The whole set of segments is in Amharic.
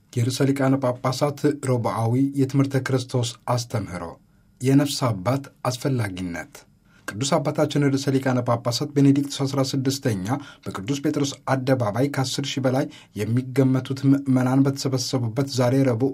የርዕሰ ሊቃነ ጳጳሳት ሮብዓዊ የትምህርተ ክርስቶስ አስተምህሮ የነፍስ አባት አስፈላጊነት ቅዱስ አባታችን ርዕሰ ሊቃነ ጳጳሳት ቤኔዲክቱስ 16ኛ በቅዱስ ጴጥሮስ አደባባይ ከ10 ሺህ በላይ የሚገመቱት ምዕመናን በተሰበሰቡበት ዛሬ ረቡዕ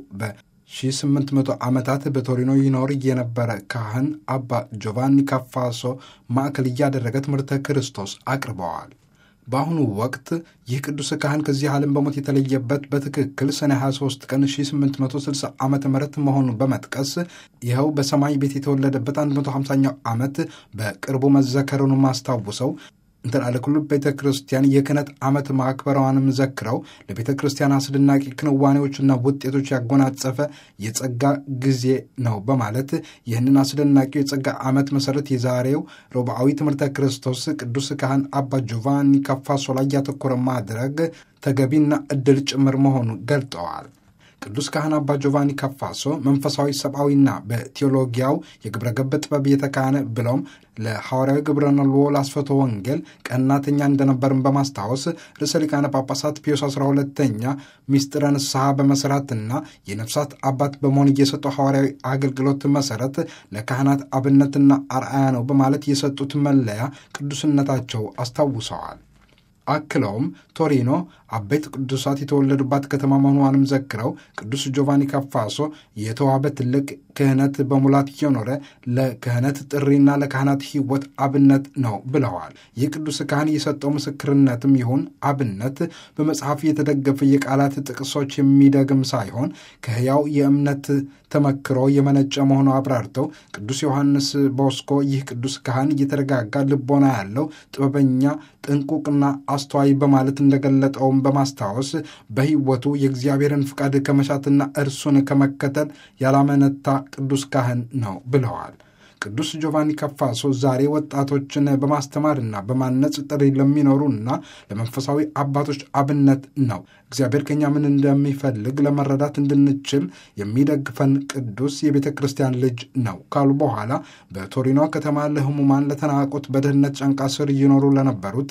በ1800 ዓመታት በቶሪኖ ይኖር የነበረ ካህን አባ ጆቫኒ ካፋሶ ማዕከል እያደረገ ትምህርተ ክርስቶስ አቅርበዋል። በአሁኑ ወቅት ይህ ቅዱስ ካህን ከዚህ ዓለም በሞት የተለየበት በትክክል ሰኔ 23 ቀን 1860 ዓ ም መሆኑን በመጥቀስ ይኸው በሰማይ ቤት የተወለደበት 150ኛው ዓመት በቅርቡ መዘከሩን ማስታውሰው እንተላለ ኩሉ ቤተ ክርስቲያን የክህነት ዓመት ማክበሯንም ዘክረው ለቤተ ክርስቲያን አስደናቂ ክንዋኔዎችና ውጤቶች ያጎናጸፈ የጸጋ ጊዜ ነው በማለት ይህንን አስደናቂው የጸጋ ዓመት መሠረት የዛሬው ሮብዓዊ ትምህርተ ክርስቶስ ቅዱስ ካህን አባ ጆቫኒ ካፋሶ ላይ ያተኮረ ማድረግ ተገቢና ዕድል ጭምር መሆኑን ገልጠዋል። ቅዱስ ካህን አባ ጆቫኒ ካፋሶ መንፈሳዊ ሰብአዊና በቴዎሎጊያው የግብረ ገብ ጥበብ የተካነ ብለውም ለሐዋርያዊ ግብረ ነልዎ ላስፈቶ ወንጌል ቀናተኛ እንደነበርን በማስታወስ ርዕሰ ሊቃነ ጳጳሳት ፒዮስ 12ተኛ ሚስጥረ ንስሐ በመሠራትና የነፍሳት አባት በመሆን እየሰጠው ሐዋርያዊ አገልግሎት መሠረት ለካህናት አብነትና አርአያ ነው በማለት የሰጡት መለያ ቅዱስነታቸው አስታውሰዋል። አክለውም ቶሪኖ አበይት ቅዱሳት የተወለዱባት ከተማ መሆኗንም ዘክረው ቅዱስ ጆቫኒ ካፋሶ የተዋበ ትልቅ ክህነት በሙላት እየኖረ ለክህነት ጥሪና ለካህናት ሕይወት አብነት ነው ብለዋል። ይህ ቅዱስ ካህን የሰጠው ምስክርነትም ይሁን አብነት በመጽሐፍ የተደገፈ የቃላት ጥቅሶች የሚደግም ሳይሆን ከሕያው የእምነት ተመክሮ የመነጨ መሆኑ አብራርተው ቅዱስ ዮሐንስ ቦስኮ ይህ ቅዱስ ካህን እየተረጋጋ ልቦና ያለው ጥበበኛ፣ ጥንቁቅና አስተዋይ በማለት እንደገለጠውም በማስታወስ በሕይወቱ የእግዚአብሔርን ፍቃድ ከመሻትና እርሱን ከመከተል ያላመነታ ቅዱስ ካህን ነው ብለዋል። ቅዱስ ጆቫኒ ካፋሶ ዛሬ ወጣቶችን በማስተማርና በማነጽ ጥሪ ለሚኖሩና ለመንፈሳዊ አባቶች አብነት ነው። እግዚአብሔር ከኛ ምን እንደሚፈልግ ለመረዳት እንድንችል የሚደግፈን ቅዱስ የቤተ ክርስቲያን ልጅ ነው ካሉ በኋላ በቶሪኖ ከተማ ለሕሙማን ለተናቁት፣ በድህነት ጫንቃ ስር እየኖሩ ለነበሩት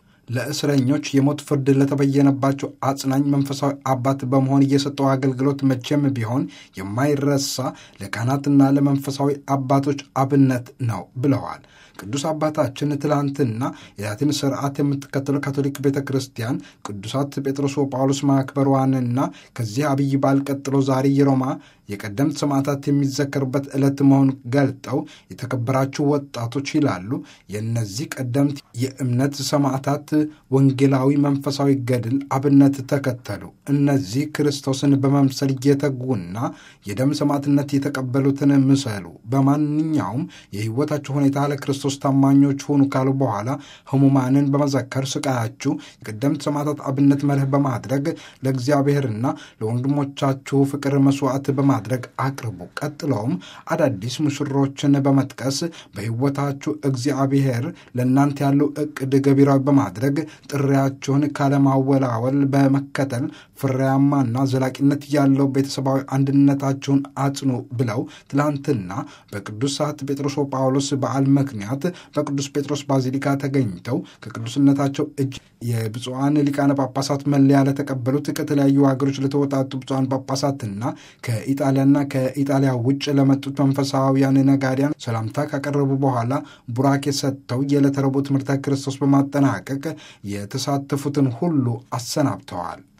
ለእስረኞች የሞት ፍርድ ለተበየነባቸው አጽናኝ መንፈሳዊ አባት በመሆን እየሰጠው አገልግሎት መቼም ቢሆን የማይረሳ ለካህናትና ለመንፈሳዊ አባቶች አብነት ነው ብለዋል። ቅዱስ አባታችን ትላንትና የላቲን ስርዓት የምትከተለው ካቶሊክ ቤተ ክርስቲያን ቅዱሳት ጴጥሮስ ጳውሎስ ማክበሯንና ከዚህ አብይ በዓል ቀጥሎ ዛሬ የሮማ የቀደምት ሰማዕታት የሚዘከሩበት ዕለት መሆኑን ገልጠው የተከበራችሁ ወጣቶች ይላሉ። የእነዚህ ቀደምት የእምነት ሰማዕታት ወንጌላዊ መንፈሳዊ ገድል አብነት ተከተሉ። እነዚህ ክርስቶስን በመምሰል እየተጉና የደም ሰማዕትነት የተቀበሉትን ምሰሉ። በማንኛውም የሕይወታችሁ ሁኔታ ለክርስቶስ ታማኞች ሁኑ ካሉ በኋላ ሕሙማንን በመዘከር ስቃያችሁ የቀደምት ሰማዕታት አብነት መርህ በማድረግ ለእግዚአብሔርና ለወንድሞቻችሁ ፍቅር መስዋዕት በማድረግ አቅርቡ። ቀጥለውም አዳዲስ ሙሽሮችን በመጥቀስ በሕይወታችሁ እግዚአብሔር ለእናንተ ያለው ዕቅድ ገቢራዊ በማድረግ ጥሪያችሁን ካለማወላወል በመከተል ፍሬያማና ዘላቂነት ያለው ቤተሰባዊ አንድነታችሁን አጽኑ ብለው ትላንትና በቅዱሳት ጴጥሮስ ጳውሎስ በዓል ምክንያት በቅዱስ ጴጥሮስ ባዚሊካ ተገኝተው ከቅዱስነታቸው እጅ የብፁዓን ሊቃነ ጳጳሳት መለያ ለተቀበሉት ከተለያዩ ሀገሮች ለተወጣጡ ብፁዓን ጳጳሳትና ከኢጣሊያና ከኢጣሊያ ውጭ ለመጡት መንፈሳዊያን ነጋዴያን ሰላምታ ካቀረቡ በኋላ ቡራኬ ሰጥተው የዕለተ ረቡዕ ትምህርተ ክርስቶስ በማጠናቀቅ የተሳተፉትን ሁሉ አሰናብተዋል።